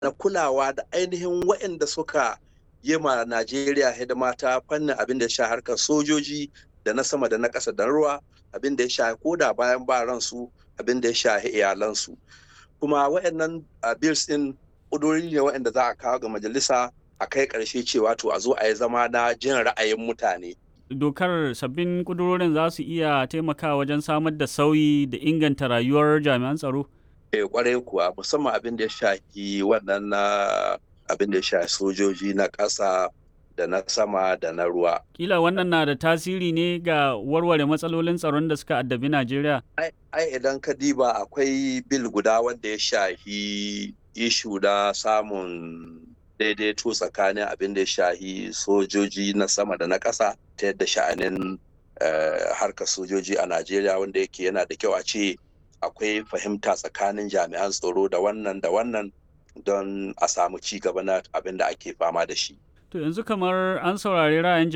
na kulawa da ainihin waɗanda suka yi ma Najeriya hidima ta fannin abin da ya sha harkar sojoji da na sama da na ƙasa da ruwa abin da ya sha koda bayan ba ransu abin da ya shahi iyalansu kuma waɗannan bills ɗin ƙudurori ne waɗanda za a kawo ga majalisa a kai ƙarshe cewa to a zo a yi zama na jin ra'ayin mutane dokar sabbin kudurorin za su iya taimakawa wajen samar da sauyi da inganta rayuwar jami'an tsaro? Eh kwarai kuwa musamman abin da ya shafi wannan na abin da ya shafi sojoji na ƙasa da na sama da na ruwa. Kila wannan na da tasiri ne ga warware matsalolin tsaron da suka addabi Najeriya? Ai idan ka diba akwai bil guda wanda ya shafi ishu da samun daidaito tsakanin abin da ya shahi sojoji na sama da na ƙasa ta yadda sha'anin harkar sojoji a Najeriya wanda yake yana da kyau a ce akwai fahimta tsakanin jami'an tsaro da wannan da wannan don a samu ci gaba na abin da ake fama da shi. To yanzu kamar an saurari ra'ayin